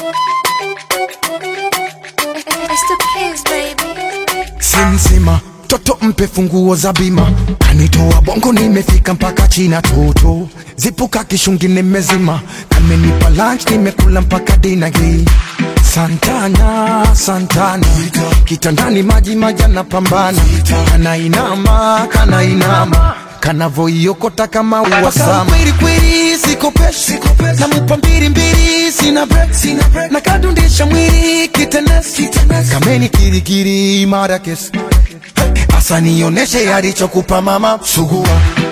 It's the kids, baby. simsima toto mpe funguo za bima kanitoa bongo nimefika mpaka china toto zipuka kishungi nimezima kamenipa lunch nimekula mpaka dinagi santana santana kitandani maji maji anapambana kanainama kanainama kanavoiokota kama uwasama kwelikweli sikopeshi namupa mbili mbili sina break na kadundisha mwili kitenesi kameni kirikiri mara kesi asa nioneshe alichokupa mama sugua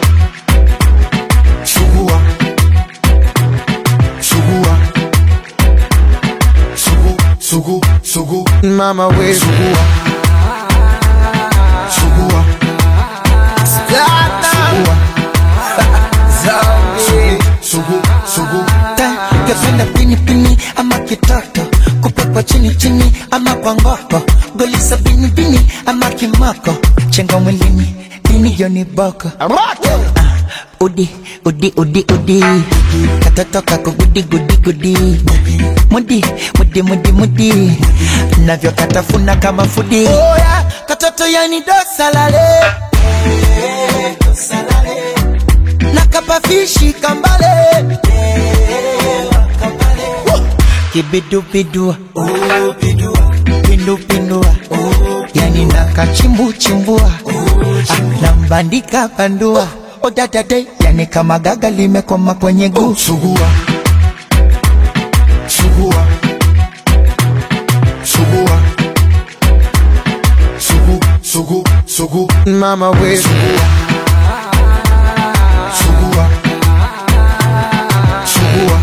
sugua sugua sugu sugu sugu mama we sugua sugua sugua sugu sugu Kependa pini pini ama kitoto kupekwa chini chini ama kwa ngoko golisa bini bini ama kimoko chenga mwilini dini yoni boko Ah, udi udi udi udi katoto kako gudi gudi gudi mudi mudi mudi mudi navyo katafuna kama fudi oh, yeah. katoto yani dosalale nakapafishi kambale kibidubidua pindupindua yani nakachimbuchimbua Ah, nambandika bandua odadade yani kama gaga limekwama kwenye guu sugua sugua sugua sugu sugu sugu mama we sugua sugua sugua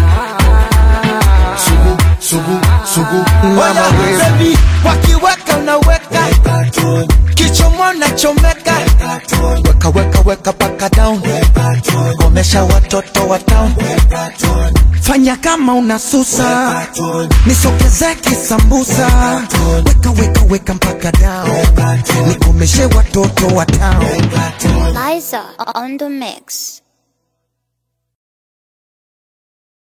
sugu sugu sugu mama we baby wakiweka unaweka kichomo nachomeka weka weka weka paka down komesha watoto wa town fanya kama unasusa nisogeze kisambusa weka weka weka mpaka down nikomeshe watoto wa town Liza on the mix.